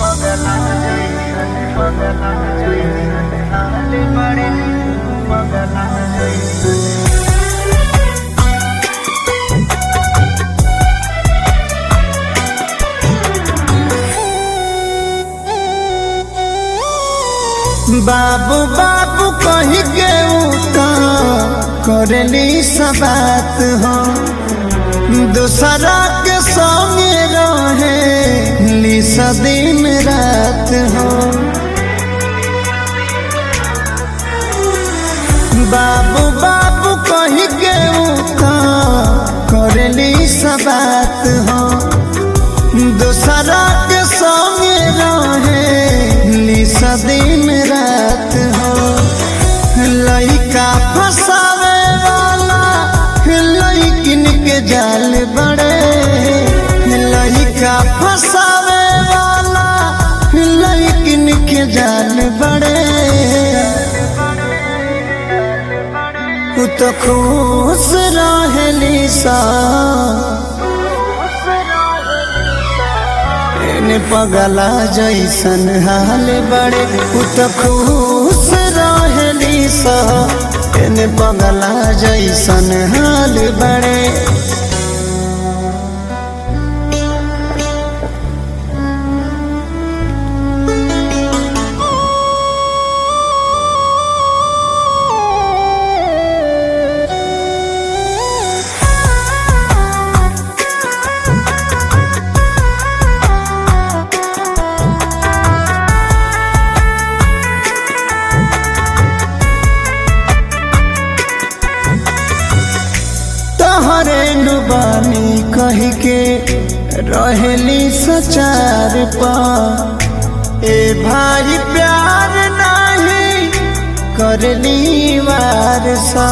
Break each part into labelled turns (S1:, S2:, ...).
S1: पगला जैसन पगला जैसन हाल बड़े पगला जैसन
S2: बाबू बाबू कही के उता करली सब बात हो दूसरा के संगे रहे ली दिन रात हो बाबू बाबू कही के उता करली सब बात हो दूसरा के संगे रहे ली दिन रात हो लइका फसावे वाला लइकिन के जाल बड़े लइका फसावे वाला लइकिन के जाल बड़े उ तो खुश रहली सा एने पगला जैसन हाल बड़े उ तो खुश रहली सा एने पगला जैसन हाल बड़े तहरे नुबानी कह के रहली सचार पा ए भाई प्यार नहीं करली वारसा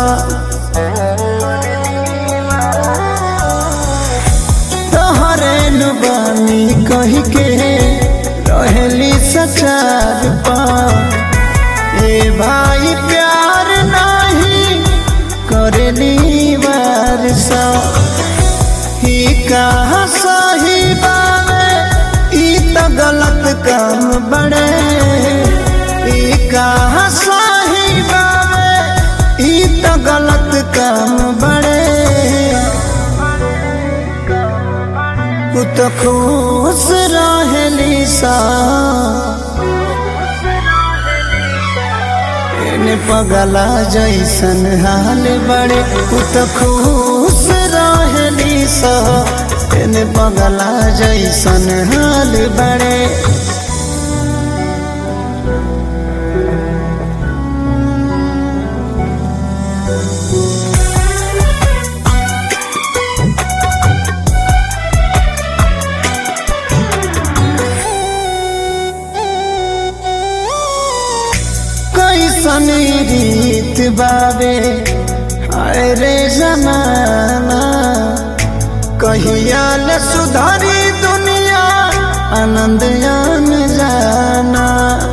S2: तहरे नुबानी कह के रहली सचार पा ए भाई प्यार नहीं करली वारसा ही कहा सही बावे ई तो गलत काम बड़े ई कहा सही बावे ई तो गलत काम बड़े उ तो खुश रहली सा एने पगला जैसन हाल बड़े उ तो खुश रहली सा एने पगला जैसन हाल बड़े कैसन रीत बाबे हाय रे जमाना कहियाल सुधारी दुनिया आनंद आन जाना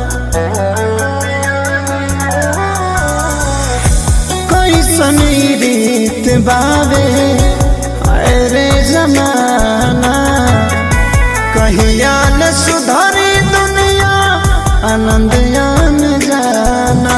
S2: कैसन रीत बाबे हाय रे जमाना कहियाल सुधारी दुनिया आनंद आन जाना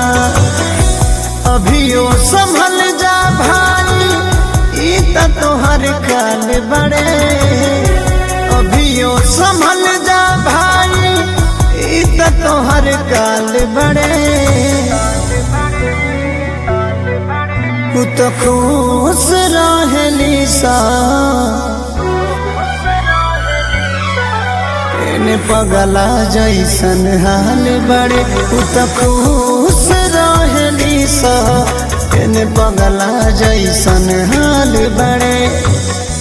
S2: अभियो संभल जा भाई ई त तोहर काल बड़े अभियो संभल जा भाई ई त तोहर काल बड़े उ तो खुश रहली सा एने पगला जैसन हाल बड़े उ तो खुश रहली सा एने पगला जैसन हाल बड़े